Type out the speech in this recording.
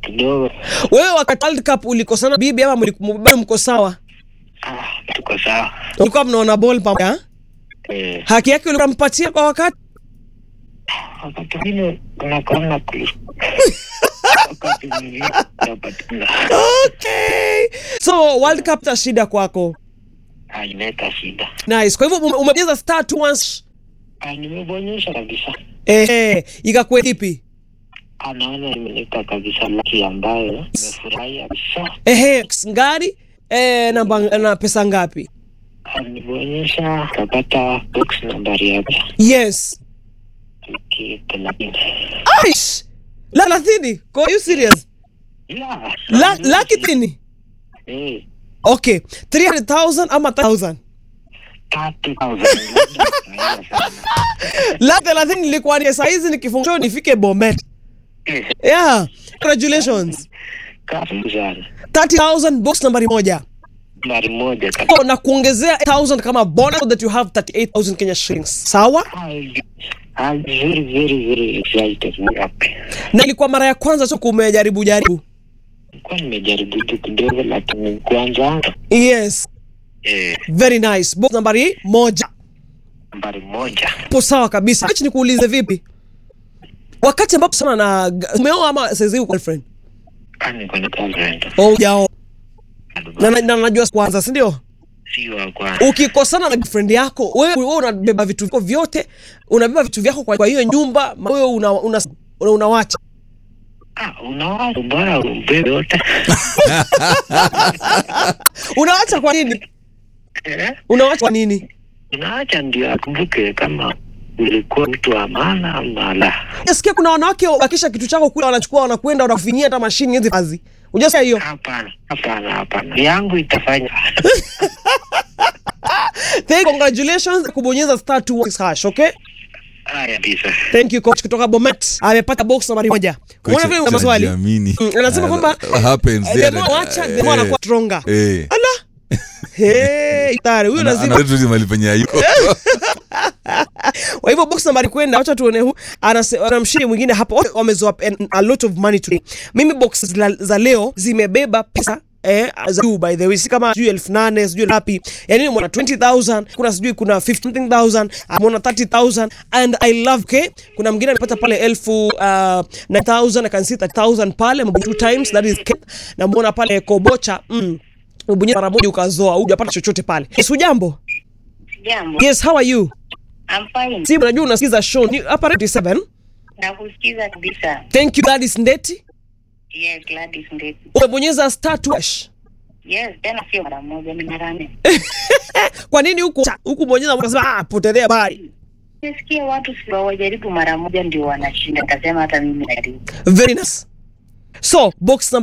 kidogo. Wewe wakati World Cup ulikosana bibi ama mliku- bado mko sawa? Ah, tuko sawa. Ulikuwa mnaona ball pamoja? Eh, Haki yake ulikuwa mpatia kwa wakati? wakati mwingine unakuona kuli. wakati mwingine unapatikana. Okay. So World Cup ta shida kwako. Ah, inaleta shida. Nice. Kwa hivyo ume- umebonyeza star two once. Ah, nimebonyesha kabisa. Eh, ikakuwa kipi? Anaona imeleta kabisa laki ambayo nimefurahia kabisa. Ehe, ngari eh, namba na pesa ngapi? Ah, Nibonyesha kapata box nambari yake Yes. laki thelathini. Aish. La thelathini. Kwa you serious? Yeah. La laki thini. Eh, Okay. 300,000 ama 1000? 30,000. Labda sana. La thelathini ilikuwa ni saa hizi nikifungua nifike Bomet. Eh, Yeah. Congratulations. karibu sana. 30,000 box nambari moja. Nambari moja kabisa. Oh, na kuongezea 1000 kama bonus so that you have 38,000 Kenya shillings. Sawa? I'm very, very, very excited. Happy. Na ilikuwa mara ya kwanza tu kumejaribu jaribu. Nilikuwa nimejaribu tu kidogo lakini kwanza Yes. eh, Very nice. Box nambari moja. nambari moja. Hapo sawa kabisa. Acha nikuulize vipi? Wakati ambapo sana na umeoa ama sasa hivi girlfriend? Ah, niko na girlfriend. Oh, hujao. Na na- na najua kwanza, si ndio? Si wa kwanza. Ukikosana na girlfriend yako, wewe wewe unabeba vitu vyako vyote, unabeba vitu vyako kwa, kwa hiyo nyumba, ma- wewe una, una, una, unawacha. Ah, unawaza bora ubebe yote. Unawacha kwa nini? Eh? Unawacha kwa nini? Unaacha ndio akumbuke kama ulikuwa mtu wa maana ama la. Nasikia kuna wanawake wakisha kitu chako kule wanachukua wanakwenda wanakufinyia hata mashini hizi kazi. Unajua hiyo? Hapana, hapana, hapana. Yangu itafanya. Thank congratulations kubonyeza star 2 hash, okay? Haya kabisa. Thank you coach kutoka Bomet. Amepata box nambari moja. Unaona vile una maswali? Anajiamini. Mm, anasema kwamba Uh, happens eh, there. the more wacha, the Eh, more anakuwa stronger. eh. Ala. Hey, tayari huyo Ana- lazima. analeta tu mahali penye hayuko. Kwa hivyo box nambari kwenda, wacha tuone huu anase- ana mshindi mwingine hapa. Wote wamezoa an- a lot of money today. Mimi box za, za leo zimebeba pesa Eh, za juu by the way, si kama sijui elfu nane sijui ngapi, yani mwana 20000 kuna sijui kuna 15000 amona 30000 and I love okay. Kuna mwingine amepata pale elfu uh, 9000 I can see 30000 pale mabonye two times that is Kenya. na muona pale kobocha mm. Ubonyeza mara moja ukazoa, hujapata chochote pale. Yes, ujambo? Jambo. Yes, how are you? I'm fine. Si unajua unasikiza show ni hapa Radio 7. Nakusikiza kabisa. Thank you Gladys Ndeti. Yes, Gladys Ndeti. Umebonyeza star 2 hash. Yes, tena sio mara moja, ni mara nne. Kwa nini huku huku bonyeza ukasema ah potelea bali. Nisikie watu si wajaribu mara moja ndio wanashinda, kasema hata mimi najaribu. Very nice. So, box number